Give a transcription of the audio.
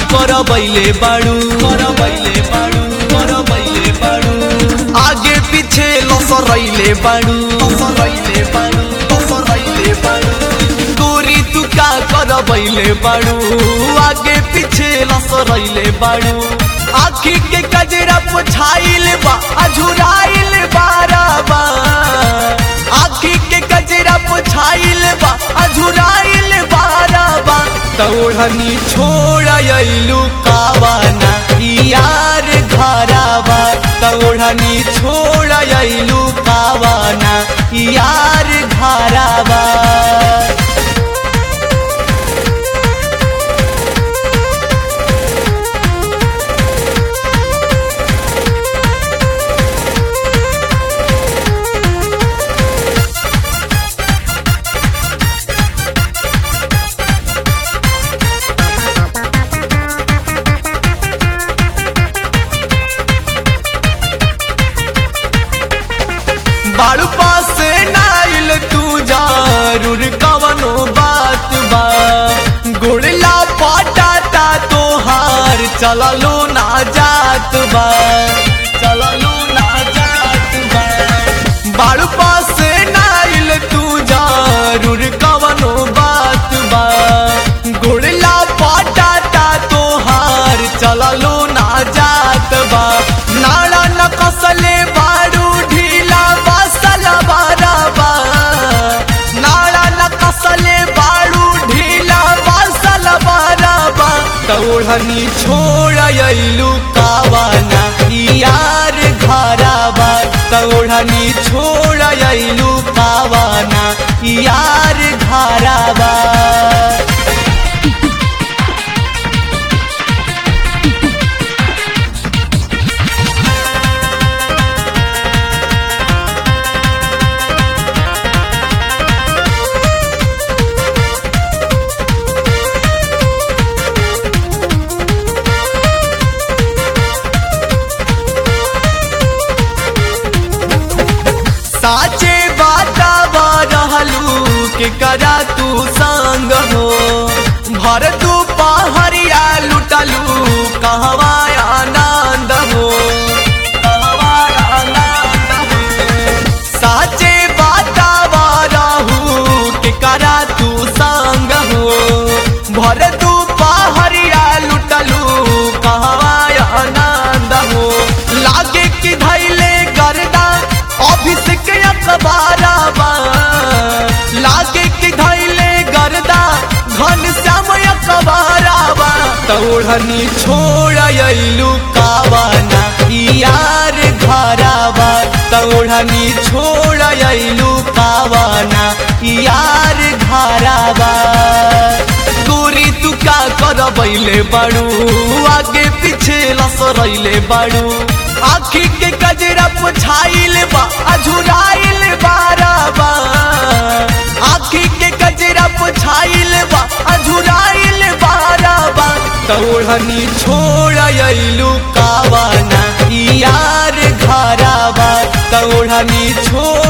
कर बैले बाड़ू कर बैले बाड़ू कर बैले बाड़ू आगे पीछे लसरैले बाड़ू लसरैले बाड़ू लसरैले बाड़ू गोरी तू का कर बैले बाड़ू आगे पीछे लसरैले बाड़ू आखी के कजरा पुछाइल बा अझुराइल बाराबा आखी के कजरा पुछाइल बा अझुराइल बाराबा तोड़नी छोड़लू कावाना यार घराबा तोड़नी छोड़लू कावाना यार घराबा बाड़ू पास नाइल तू जरूर कवनो बात बा गुड़ला पटाता तोहार चललो ना जात बा चललो ना जात बा बाड़ू पास नाइल तू जरूर कवनो बात बा गुड़ला पटाता तोहार चललो ना जात बा नाड़ा न कसले बाड़ू ढीला बसल बाराबा नाड़ा न कसले बाड़ू ढीला बसल बाराबा तोड़नी छोड़लू कावाना यार घराबा तोड़नी छोड़लू कावाना यार घराबा साचे बाता रहलू के करा तू संग हो भर तू पहरिया लुटलू कहवा आनंद हो कहवा आनंद हो। साचे बाता रहू के करा तू संग हो भर तू पहरिया लुटलू कहवा आनंद हो लागे कि धैले गर्दा अभिषेक अखबाराबा लागे कि धैले गर्दा घन श्याम अखबाराबा तोड़नी छोड़लू कावाना यार घराबा तोड़नी छोड़लू कावाना यार घराबा गोरी तू का कर बैले बाड़ू आगे पीछे लसरैले बाड़ू आखी के कजरा पुछाइल बा अझुराइल बाराबा आखी के कजरा पुछाइल बा अझुराइल बाराबा तोड़नी छोड़लू कावाना यार घराबा तोड़नी छोड़